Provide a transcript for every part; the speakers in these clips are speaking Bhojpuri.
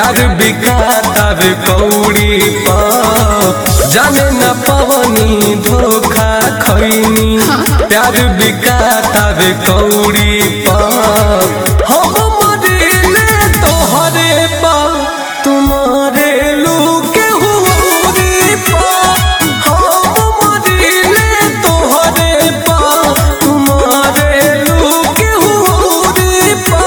प्यार बिकाता वे कौड़ी पा जाने न पवनी धोखा खैनी प्यार बिकाता वे कौड़ी पा हम मरिले तोहरे पा तुम्हारे लूके हुरी पा हम मरिले तोहरे पा तुम्हारे लूके हुरी पा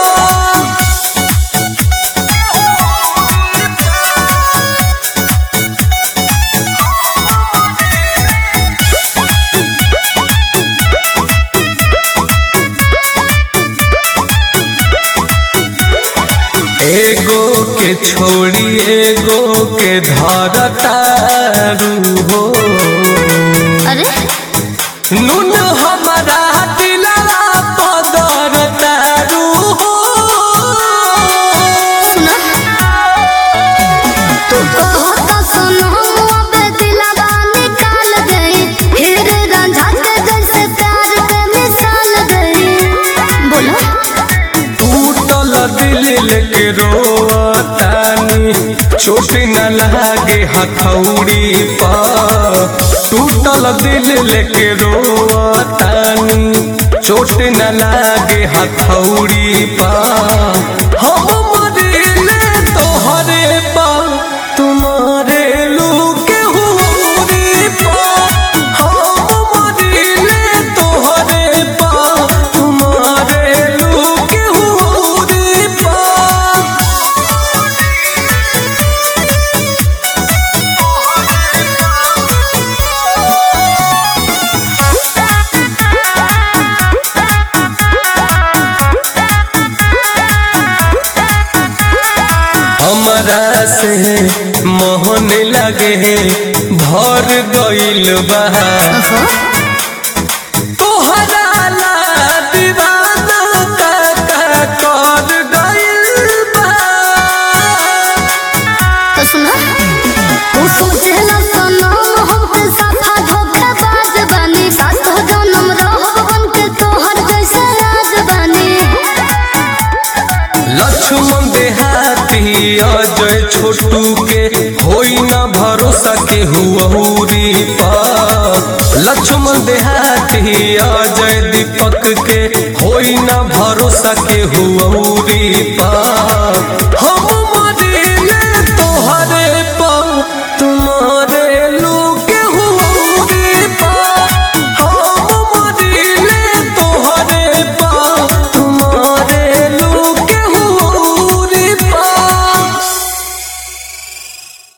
एगो के छोड़ी एगो के धरतारू हो अरे नून हमारा दिलवा पदर तारू हो सुनो तू कहो तो सुनो अबे दिलवा निकाल गई फिर रांझा के जैसे प्यार के मिसाल गई बोलो टूटल दिल लेके रोतानी चोट न लागे हथौड़ी पर टूटल दिल लेके रोतानी चोट न लागे हथौड़ी पर हम मरिले तोहरे पर तुम्हारे लूके हुरी पर हम मरिले तोहरे पर तुम्हारे लूके हुरी पर हमरा से मोहन लगे भर गइल बा तोहरा ला दीवाना का का कर गइल बा तो सुनो तू सोचेला सुनो हम पे साथा धोखेबाज बानी साथ जन्म रहो बन के तोहर जैसे राज बानी लक्ष्मण देहाती अजय छोटू के होई ना भरोसा के हुरी पर लक्ष्मण देहाती अजय दीपक के होई ना भरोसा के हुरी पर हम